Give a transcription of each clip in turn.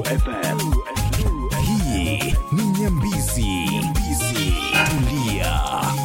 FM. Hii ni Nyambizi. Nyambizi. Tulia.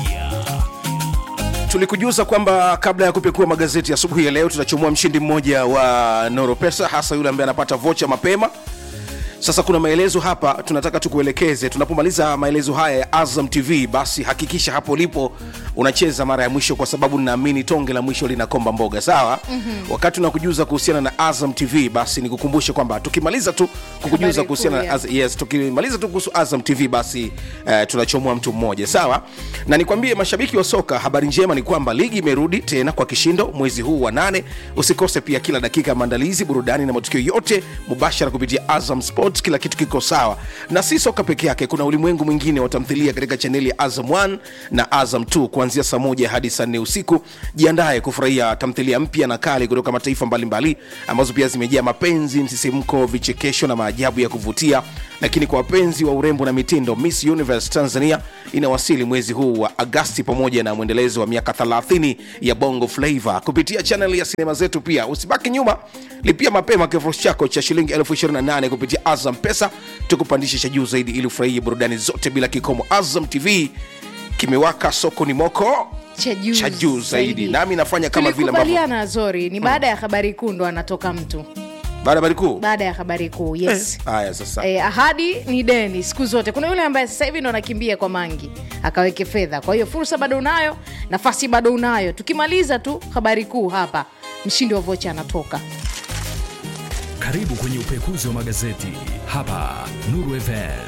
tulikujuza kwamba kabla ya kupekua magazeti asubuhi ya leo tutachomoa mshindi mmoja wa noro pesa hasa yule ambaye anapata vocha mapema sasa kuna maelezo hapa tunataka tukuelekeze tunapomaliza maelezo haya ya azam tv basi hakikisha hapo ulipo unacheza mara ya mwisho kwa sababu ninaamini tonge la mwisho linakomba mboga sawa mm-hmm. wakati unakujuza kuhusiana na azam tv basi nikukumbushe kwamba tukimaliza tu kukujuza Habari kuhusiana kuu na ya. Az- yes tukimaliza tu kuhusu azam tv basi uh, tunachomoa mtu mmoja sawa na nikwambie mashabiki wa soka habari njema ni kwamba ligi imerudi tena kwa kishindo mwezi huu wa nane usikose pia kila dakika ya maandalizi burudani na matukio yote mubashara kupitia azam sports kila kitu kiko sawa na si soka peke yake kuna ulimwengu mwingine wa tamthilia katika chaneli ya azam 1 na azam 2 kuanzia saa moja hadi saa nne usiku jiandaye kufurahia tamthilia mpya na kali kutoka mataifa mbalimbali ambazo pia zimejaa mapenzi msisimko vichekesho na maajabu ya kuvutia lakini kwa wapenzi wa urembo na mitindo miss universe tanzania inawasili mwezi huu wa agasti pamoja na mwendelezo wa miaka 30 ya bongo flava kupitia chanel ya sinema zetu pia usibaki nyuma lipia mapema kifurushi chako cha shilingi 28 kupitia azam pesa tukupandishe cha juu zaidi ili ufurahie burudani zote bila kikomo azam tv kimewaka sokoni moko cha juu cha juu zaidi nami nafanya kama vile ambavyo tulikubaliana zori ni baada ya habari kuu ndo anatoka mtu baada ya habari kuu baada ya habari kuu yes haya sasa Eh, ahadi ni deni siku zote kuna yule ambaye sasa hivi ndo anakimbia kwa mangi akaweke fedha kwa hiyo fursa bado unayo nafasi bado unayo tukimaliza tu habari kuu hapa mshindi wa vocha anatoka Karibu kwenye upekuzi wa magazeti hapa Nuru FM.